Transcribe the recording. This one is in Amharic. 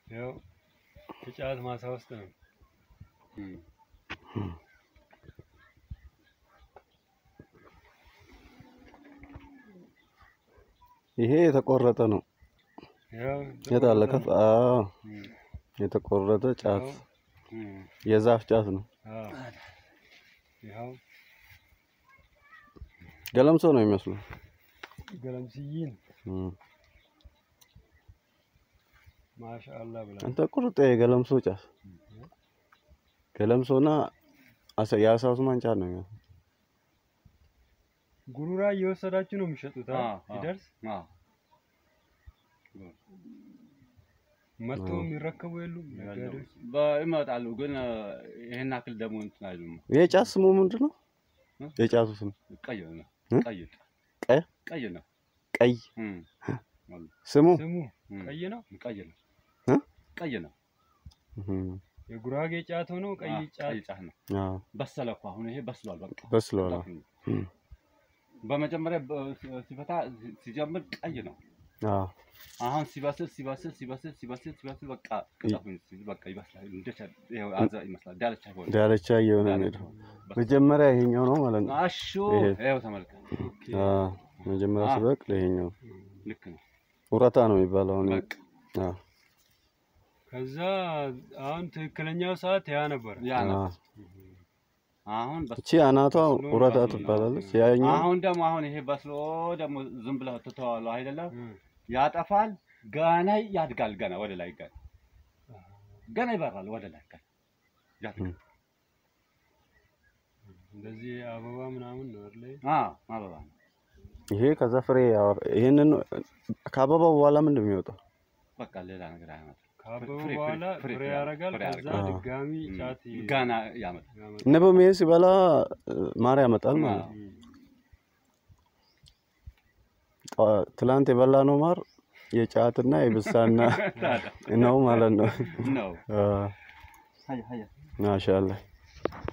ያው የጫት ማሳ ውስጥ ነው። ይሄ የተቆረጠ ነው። ያው የት አለ? ከፍ አዎ፣ እም፣ የተቆረጠ ጫት ያው፣ እም፣ የዛፍ ጫት ነው። አዎ። ይኸው ገለምሶ ነው የሚመስለው። ገለምስይን እም። ማሻአላ ብላ አንተ ቁርጥ የገለምሶ ጫት ገለምሶና አሰ- የአሳ ውስማን ጫት ነው የሚመስለው። ጉሩራ እየወሰዳችሁ ነው የሚሸጡት አ? አዎ፣ አዎ። ሲደርስ አዎ። መጥቶ አዎ። የሚረከቡ የሉም ነጋዴዎች? በ- ይመጣሉ ግን እ፣ ይሄን ያክል ደግሞ እንትን አይሉም። ይሄ ጫት ስሙ ምንድን ነው? እ? የጫቱ ስም ቀይ ነው። እ? ቀይ ቀይ? ቀይ ነው። ቀይ እም፣ ስሙ ስሙ እም፣ ቀይ ነው። ቀይ ነው። እ? ቀይ ነው። እም። የጉራጌ ጫት ሆኖ ቀይ አዎ፣ ጫት ቀይ ጫት ነው። አዎ፣ በሰለ እኮ አሁን ይሄ በስሏል። በቃ በስለዋል። በቃ። እም። በመጀመሪያ በ- ሲፈታ ሲጀምር ቀይ ነው። አዎ፣ አሁን ሲበስል ሲበስል ሲበስል ሲበስል ሲበስል በቃ ቅጠፉን ሲይዝ በቃ ይበስላል። እንደ ቻ- ይኸው አዛ ይመስላል። ዳለቻ ይሆናል። ዳርቻ እየሆነ ነው ዳለቻ የሄደው። ይሆናል። መጀመሪያ ይሄኛው ነው ማለት ነው። አሹ ይሄ። ይኸው ተመልከት። አዎ፣ መጀመሪያ አዎ። ሲበቅል ይሄኛው ልክ ነው። ኡረታ ነው የሚባለው። አሁን በቃ አዎ፣ ከዛ አሁን ትክክለኛው ሰዓት ያ ነበር። ያ ነው። አዎ። አሁን በስ- እቺ አናቷ ኡረታ ትባላለች። ያኛው አሁን ደግሞ አሁን ይሄ በስሎ ደግሞ ዝም ብለህ ትተዋለህ አይደለም? እም፣ ያጠፋል። ገና ያድጋል። ገና ወደ ላይ ገና ገና ይበራል ወደ ላይ ገና ያድጋል። እንደዚህ አበባ ምናምን ነው አይደል? አዎ አበባ ነው። ይሄ ከዛ ፍሬ ያወ- ይሄንን ከአበባው በኋላ ምንድን ነው የሚወጣው? በቃ ሌላ ነገር አያመጣም። ካበበ ፍሬ- ፍሬ- በኋላ ፍሬ- ፍሬ ፍሬ ያደርጋል። ፍሬ ከዛ ያደርጋል። አዎ። ድጋሚ እም፣ ጫት ይ- ገና ያመጣል። ያመጣል። ንብም ይሄ ሲበላ እ፣ ማር ያመጣል ማለት ነው። እም፣ ጠዋ- ትላንት የበላ ነው ማር የጫትና የብሳና ነው ማለት ነው። ነው አ፣ ሀያ ሀያ ማሻአላህ